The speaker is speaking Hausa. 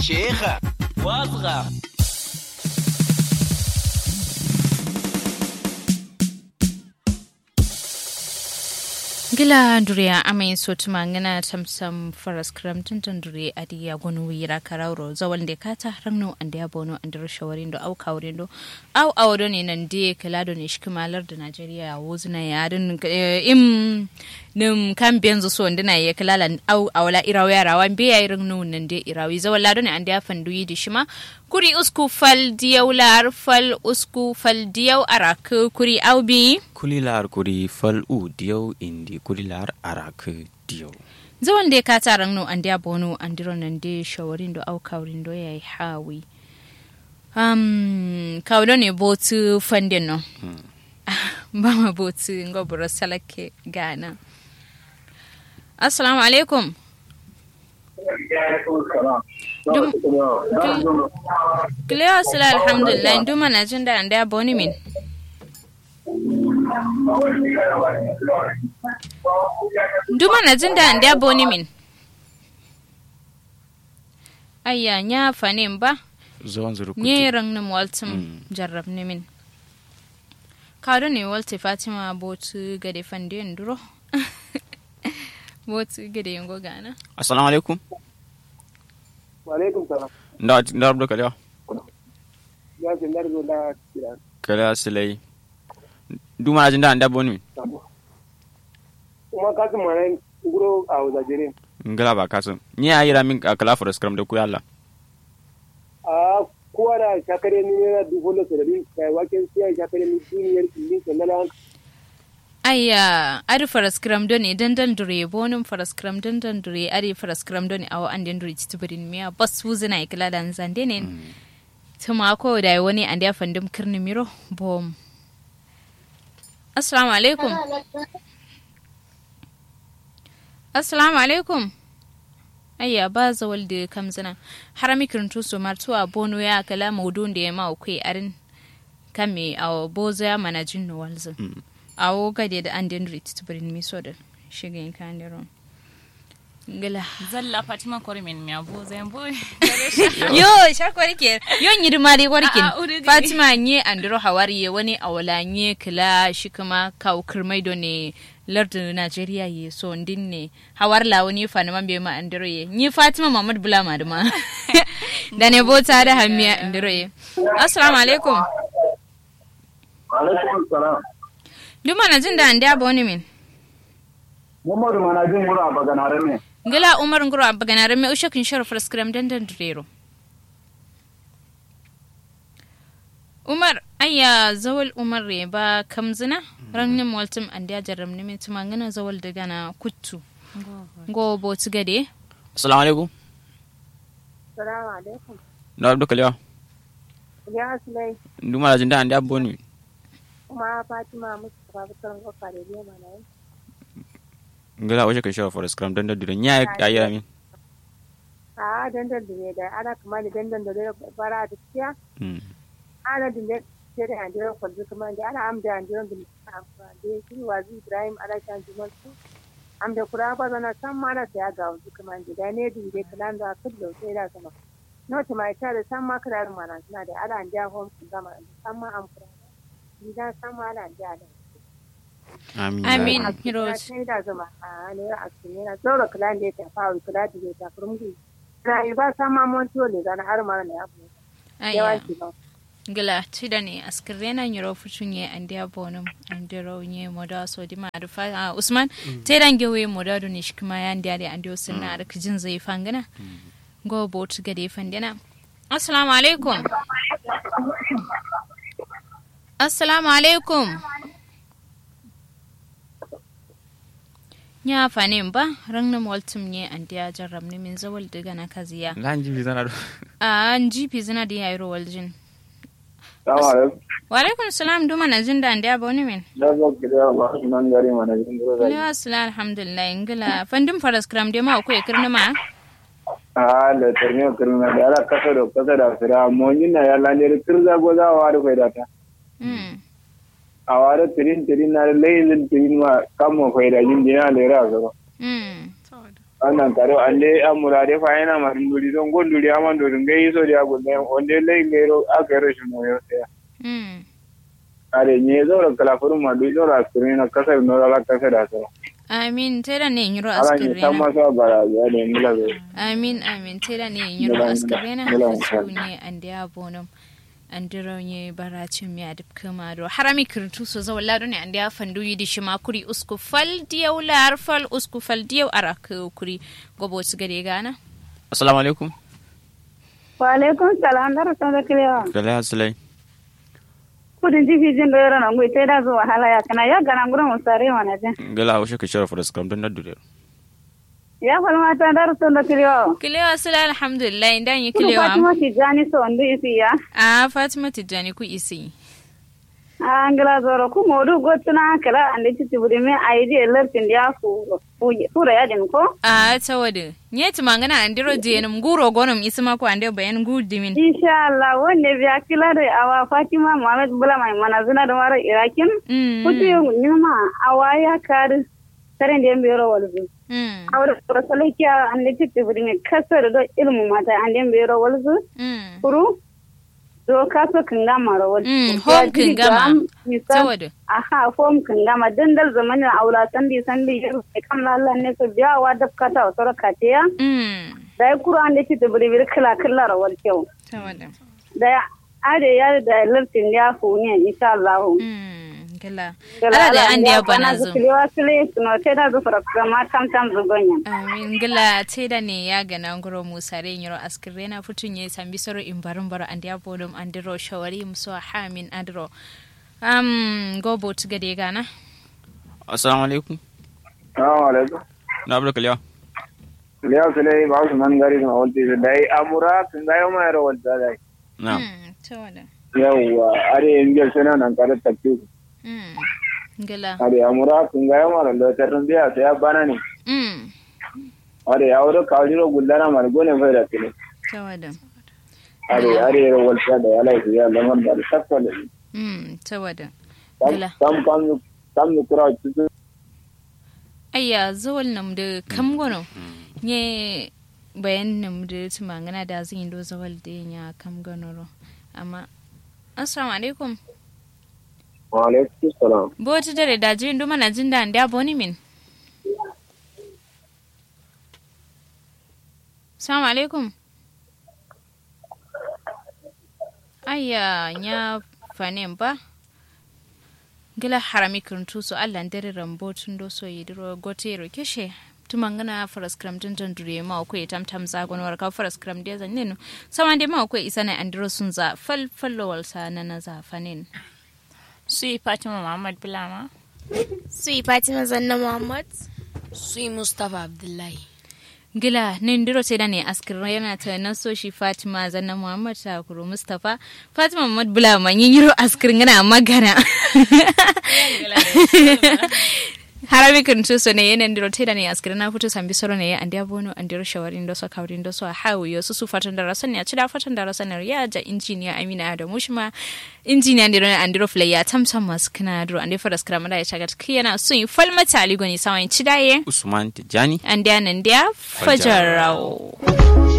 شيخة واصغر gila duriya amai so tuma ngana tamsam faras kram tuntan duri adiya gonu wira karawro zawal de kata rangno ande abono ande shawarindo au kawrindo au awdo ne nan de kalado ne shikmalar da Najeriya wuzna yarin im nim kan benzo so ndina ye kalala au awla irawi rawan be yayi rangno nan de irawi zawal lado ne ande afandu yi dishima kuri usku fal diyaw lar fal usku fal diyaw arak kuri au bi kulilar kuri fal u diyaw indi kulilar arak diyaw zawan da ka taran no an dia bono an diro nan de shawarin do au kawrin do yayi hawi um kawdo ne botu fandin no ba ma botu ngobro salake gana assalamu alaikum Kilewa sila alhamdulillah nduma na jin da an da boni min. Nduma na jin da an da boni min. Ayya nya fanin ba. zuwan zuru Nye rang na waltum jarrab ne min. Kado ne walte Fatima botu gade fande nduro. botu gade yango gana. assalamu alaikum Walaikum salam. nda nda rabdo kalewa Ya ce na rizo da kira. kalewa silai duma na jinda anda boni Kuma ka su mana guro a wazajere. ngala ba kasu ni ayira min kala for scrum da ku yalla A kowa da shakare ni na dubu da sarari kai waken siya shakare ni duniyar ilin sallala Aya, ari faraskram doni dandan dure bonum faraskram dandan dure ari faraskram doni awo an den dure titubirin miya bas wuzina ikila dan zande ne. Tuma ko da wani an da fandum kirni miro bom. Assalamu alaikum. Assalamu alaikum. Aya ba zawal da kamzina. Harami kirntu su martuwa bono ya kala maudun da ya ma ukwe arin kame awo bozo ya mana jinnu walzin. awo gade da an den rit tibrin mi so da shigin kan da ron ngala zalla fatima korimin mi abo zan bo yo shar ke yo nyiri mari warkin Ah, ah, uri gari. fatima nye andro hawari ye wani awala nye kila shi kuma kaw kirmai do ne lardu Najeriya ye so ndin ne hawar la wani fa na mambe ma andro ye ni fatima muhammad bula ma ma da ne bota da hamiya andro ye assalamu alaikum Alaikum salam. duma na jin da an da boni min Muhammadu mana jin guro a baganare ne. ngila umar ngoro abaganare me usha kin shara fraskram dandan durero umar ayya zawal umar re ba kamzina rangnim waltum andiya jarram ne mai tuma ngana zawal daga na kuttu go botu gade assalamu alaikum Salamu alaikum. nda rabdo kalewa Ya Sulai, duma na jinda anda boni kuma Fatima musu babukan kofa da lema na yi. ngala waje kan shara for scrum dan da dure ni ayira min A dandan da ne da ana kuma da dandan da zai fara da ciya. Mm. Ana da ne ce da hanjiran kwalzo kuma da ana amda hanjiran da mutum amfani da ya shi wazi Ibrahim ana shan jimar su. Amda kura ba zana san ma na saya ga wasu kuma da ne da ya kalan da aka da sai da sama. Nota mai ta da san ma kirarin mana suna da ana hanjiya home sun gama san ma amfani. Gidan san ma ana hanjiya da. amin amin a heroes sai da zama a ne a cikin yana tsoro kula da ya tafa wa kula da ya tafi rumbi rai ba sa ma mon tole zana har mara ne abu yawa ayya ki ba gila tida ne askirena nyiro fuchun ye andiya bonum andiro nye moda so di ma rufa ah, usman tedan gewe moda do ne shikma ya andiya de andiyo sunna ar kijin zai fangana go bot gade fandina assalamu alaikum assalamu alaikum nya fanin ba rangna moltum nye andiya jarram ne min zawal daga na kaziya lan jibi zana do a an jipi zina da yayi waljin Salamu alaikum. wa alaikum salam duma na jin da andiya boni min Da zo ki da ba su nan gari mana jin guro da. Ni asila alhamdulillah ingila fandin faras kram de ma ko e kirni ma A da tarmiyo kirna da ala kasa da kasa da fira mon yin na ya lande kirza go za wa da kai da ta. mm A wa da tirin tirin na layin tirin ma kan mo kai da yin dina da ra zo. mm wannan karo ande amura de fa yana ma nduri don gonduri ama nduri ngai so dia gunne onde le ngero agero shimo yo ya mm are nye zo ra kala furu ma du zo ra screen kasa no ra kasa da so amin tera ne nyiro ala ni askirena tamma so bara ya de mila zo amin amin tera ne nyiro Ngila- askirena ngila- su ne ande abonom andiro nye baracin mi adib kama do harami kirtu so zo lado ne ande afandu yidi shima kuri usku fal diyaw lar fal usku fal diyaw arak kuri gobo su gade gana assalamu alaikum wa alaikum salam da rasan da kilewa kala asalai kudin jifi jin da yaro na ngui sai da zuwa hala ya kana ya gana gurin musare wana jin gala washe ka shara faras kam don na dure ya falma ta da rasan da kilewa kilewa sila alhamdulillah indan yi kudu kilewa fatima tijani so ndu isi ya a fatima tijjani ku isi a ngila zoro ku modu gotuna kala ande titi buri me aidi elertin dia fu fura ya din ko a tawada nye tumangana andiro jenum guro gonum isma ko ande bayan gudimin insha Allah wonne biya kila da awa fatima muhammad bula mai mana zuna da mara irakin mm kutu nyuma awa ya kar taren da yambe ro walzu mm awar rasalakiya ande titi buri me kasar do ilmu mata ande yambe ro walzu mm kuru do kaso kanga mara walzu Mm, home kingama. tawada aha fom kangama dandal zamanin aula sandi sandi yaro kai kam lalla ne so biya wa dab kata o soro katiya mm da ya kuro an da ci da buri buri kala kala rawar kyau tawada da ya ade ya da lartin ya fu ne insha Allah mm gala ala da an da bana zo zuwa sile suno te da zu fara kuma tam tam zugonya amin gala te da ne ya gana ngoro musa re nyoro askire na futun ye sambi soro imbarum baro and ya bodum andiro shawari muso hamin adro um go bot gade gana assalamu alaikum assalamu alaikum na abu da kaliya liya sele ba su man gari ma walti dai amura kun ga yau mai rawal da dai na mm tawada yawa are ingel sana nan kare takki mm gala are amura kun ga yau mara da tarun biya sai ya bana ne mm are ya wuro kawjiro gullana mar gone fa da kile tawada are are rawal da ya lai ya lamar da takka da mm tawada kam Gila. kam kam kam ni kura tutu ayya zawal nam da kam gono nye bayan nam da tumangana da zan yi do zawal da ya kam gono ro amma assalamu alaikum wa alaikum salam boti dare da jin duma na jin da nda boni min assalamu alaikum ayya nya fanen ba gila harami kirntu so allah dare rambo tun do so yidiro gote ro keshe tumangana faras kram tun tun dure ma ko tam tam zagon war ka faras kram de zan nenu samande ma ko isana andiro sun za fal fallo wal sa na na za fanin Sui Fatima Muhammad Bulama. Sui Fatima Zanna Muhammad. Sui Mustapha Abdullahi. gila nin diro sai da ne askir yana ta na so shi fatima zanna muhammad takuru mustapha fatima muhammad bula man yin yiro askir ngana magana harami kan to so ne yana diro te da ne askir na fito sambi soro ne an dia bono an diro shawarin do so kawrin do so hawo yo su su fatan da rasan ne a cida fatan da rasan ne ya ja injiniya amina da mushma injiniya diro an diro flay ya tamsam mas kana diro an diro fadas kramada ya chagat kiyana sun yi falmata ligoni sawan cidaye usman tijani an dia nan dia fajarau